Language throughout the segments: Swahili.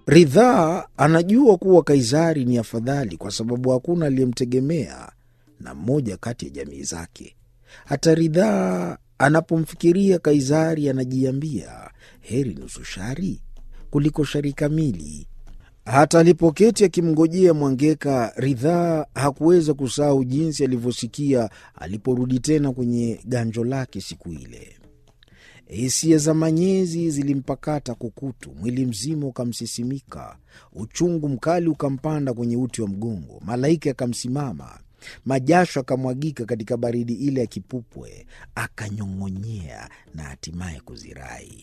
Ridhaa anajua kuwa Kaisari ni afadhali kwa sababu hakuna aliyemtegemea na mmoja kati ya jamii zake. Hata Ridhaa anapomfikiria Kaisari anajiambia heri nusu shari kuliko shari kamili. Hata alipoketi akimngojea Mwangeka, Ridhaa hakuweza kusahau jinsi alivyosikia aliporudi tena kwenye ganjo lake siku ile. Hisia za manyezi zilimpakata kukutu, mwili mzima ukamsisimika, uchungu mkali ukampanda kwenye uti wa mgongo, malaika akamsimama, majasho akamwagika katika baridi ile ya kipupwe, akanyong'onyea na hatimaye kuzirai.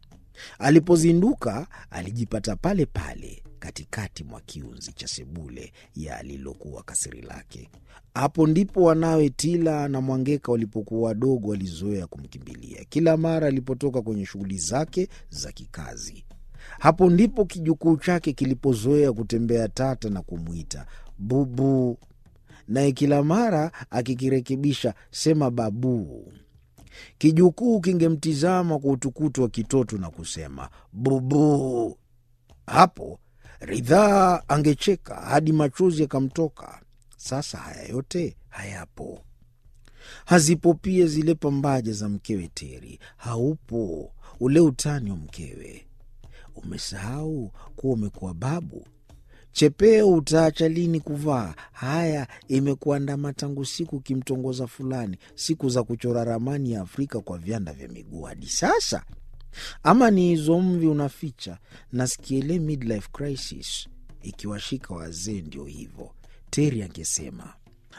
Alipozinduka alijipata pale pale katikati mwa kiunzi cha sebule ya alilokuwa kasiri lake. Hapo ndipo wanawe Tila na Mwangeka walipokuwa wadogo walizoea kumkimbilia kila mara alipotoka kwenye shughuli zake za kikazi. Hapo ndipo kijukuu chake kilipozoea kutembea tata na kumwita bubu, naye kila mara akikirekebisha sema babuu. Kijukuu kingemtizama kwa utukutu wa kitoto na kusema bubu. Hapo Ridhaa angecheka hadi machozi yakamtoka. Sasa haya yote hayapo, hazipo pia zile pambaja za mkewe Teri, haupo ule utani wa mkewe. Umesahau kuwa umekuwa babu. Chepeo utaacha lini kuvaa? Haya, imekuandama tangu siku ukimtongoza fulani, siku za kuchora ramani ya Afrika kwa vyanda vya miguu hadi sasa. Ama ni hizo mvi unaficha? Nasikia ile midlife crisis ikiwashika wazee, ndio hivyo, Teri angesema.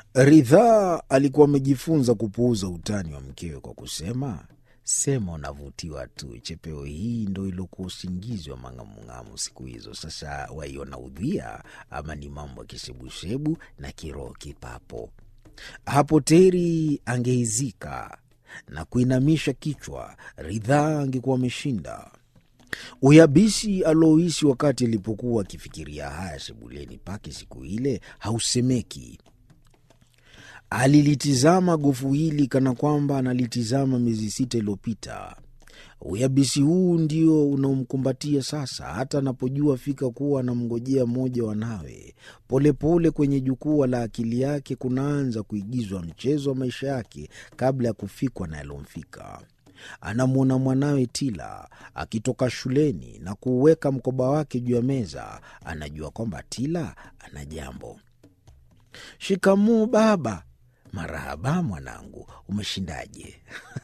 Ridhaa alikuwa amejifunza kupuuza utani wa mkewe kwa kusema, sema unavutiwa tu. Chepeo hii ndo iliokuwa usingizi wa mang'amung'amu siku hizo. Sasa waiona udhia, ama ni mambo ya kisebusebu na kiroho kipapo? Hapo Teri angeizika na kuinamisha kichwa. Ridhaa angekuwa ameshinda. Uyabisi alouhisi wakati alipokuwa akifikiria haya sebuleni pake siku ile hausemeki. Alilitizama gofu hili kana kwamba analitizama miezi sita iliyopita. Uyabisi huu ndio unaomkumbatia sasa, hata anapojua fika kuwa anamngojea mmoja wanawe. Polepole kwenye jukwaa la akili yake kunaanza kuigizwa mchezo wa maisha yake kabla ya kufikwa na yalomfika. Anamwona mwanawe Tila akitoka shuleni na kuuweka mkoba wake juu ya meza. Anajua kwamba Tila ana jambo. Shikamoo baba. Marahaba mwanangu, umeshindaje?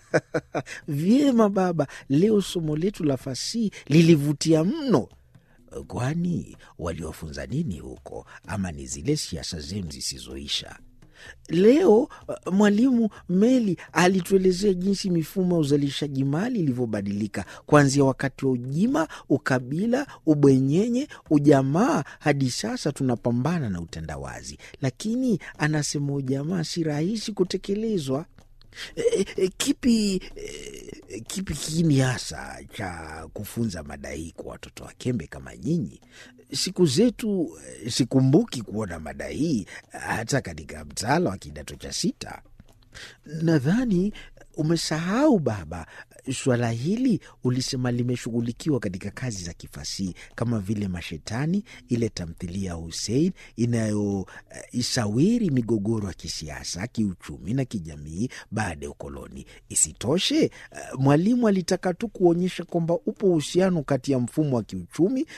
Vyema baba, leo somo letu la fasihi lilivutia mno. Kwani waliwafunza nini huko, ama ni zile siasa zenu zisizoisha? Leo mwalimu Meli alituelezea jinsi mifumo ya uzalishaji mali ilivyobadilika kuanzia wakati wa ujima, ukabila, ubwenyenye, ujamaa hadi sasa tunapambana na utandawazi. Lakini anasema ujamaa si rahisi kutekelezwa. E, e, kipi e, kipi kiini hasa cha kufunza mada hii kwa watoto wa kembe kama nyinyi? Siku zetu sikumbuki kuona mada hii hata katika mtaala wa kidato cha sita. Nadhani umesahau baba, suala hili ulisema limeshughulikiwa katika kazi za kifasihi kama vile Mashetani, ile tamthilia ya Husein inayoisawiri uh, migogoro ya kisiasa, kiuchumi na kijamii baada ya ukoloni. Isitoshe, uh, mwalimu alitaka tu kuonyesha kwamba upo uhusiano kati ya mfumo wa kiuchumi